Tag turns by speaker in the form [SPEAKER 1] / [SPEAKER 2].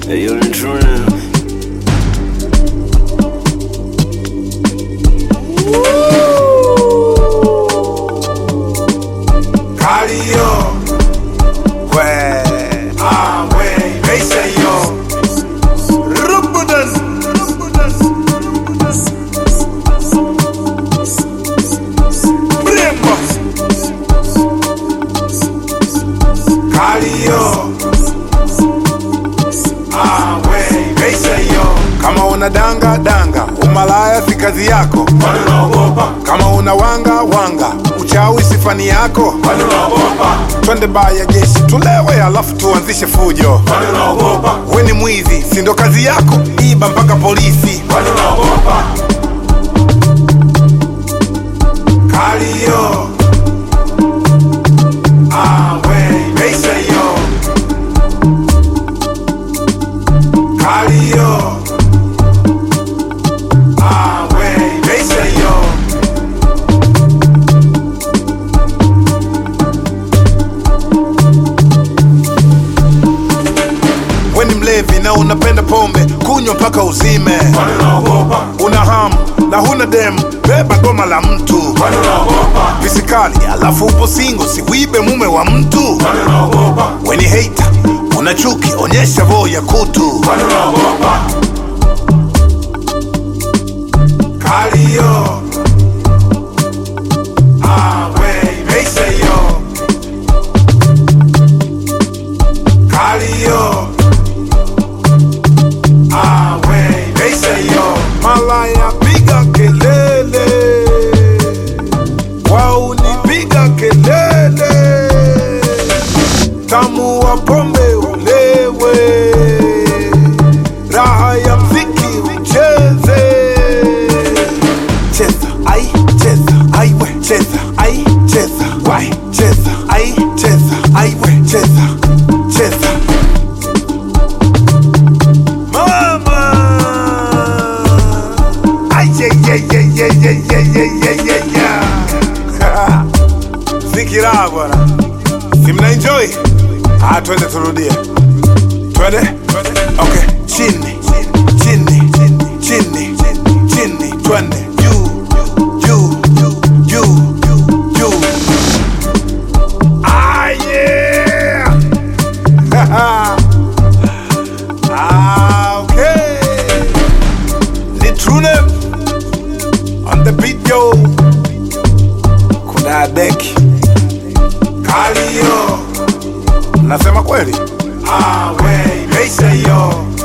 [SPEAKER 1] Hey, yo, the true now.
[SPEAKER 2] Cardio. Kwe. Ah, we. Meisha yo. Rubudan. Brembo. Cardio. Ah, we. Meisha yo. Kama una danga danga, umalaya si kazi yako.
[SPEAKER 3] Kwani unaogopa?
[SPEAKER 2] Kama una wanga wanga, uchawi si fani yako.
[SPEAKER 3] Kwani unaogopa?
[SPEAKER 2] Twende baa ya jeshi tulewe, alafu tuanzishe fujo.
[SPEAKER 3] Kwani unaogopa?
[SPEAKER 2] We ni mwizi, si ndo kazi yako? Iba mpaka polisi.
[SPEAKER 3] Kwani unaogopa?
[SPEAKER 2] Kalio. Ah, we, meisha yo. Kalio. Ah, we, meisha yo. We ni mlevi na unapenda pombe, kunywa mpaka uzime.
[SPEAKER 3] Kwani unaogopa?
[SPEAKER 2] Una hamu na huna demu, beba goma la mtu.
[SPEAKER 3] Kwani unaogopa?
[SPEAKER 2] Visikali alafu upo singo, siwibe mume wa mtu.
[SPEAKER 3] Kwani unaogopa?
[SPEAKER 2] We ni hater, una chuki, onyesha voo ya kutu.
[SPEAKER 3] Kwani unaogopa?
[SPEAKER 2] Kalio. Ah, we, meisha yo. Kalio. Ah, we, meisha yo. Malaya piga kelele. Waunipiga kelele. Tamu wa pombe ulewe. Raha ya mziki ucheze. Cheza, ai, cheza, ai we, cheza, ai, cheza, wai, cheza, ai, cheza, ai we, cheza, cheza. Mama! Ai, ye, ye, ye, ye, ye, ye, ye, ye, ye, ye. Ziki raha bwana. Si mna enjoy? Ah, twende turudie. Twende? Okay. Chini, chini, chini, chini, twende. Juu, juu, juu, juu. Ah, yeah! ah, okay. Ni Trune on the beat, yo. Kuna deki. Kalio. Nasema kweli? Ah, we, meisha yo.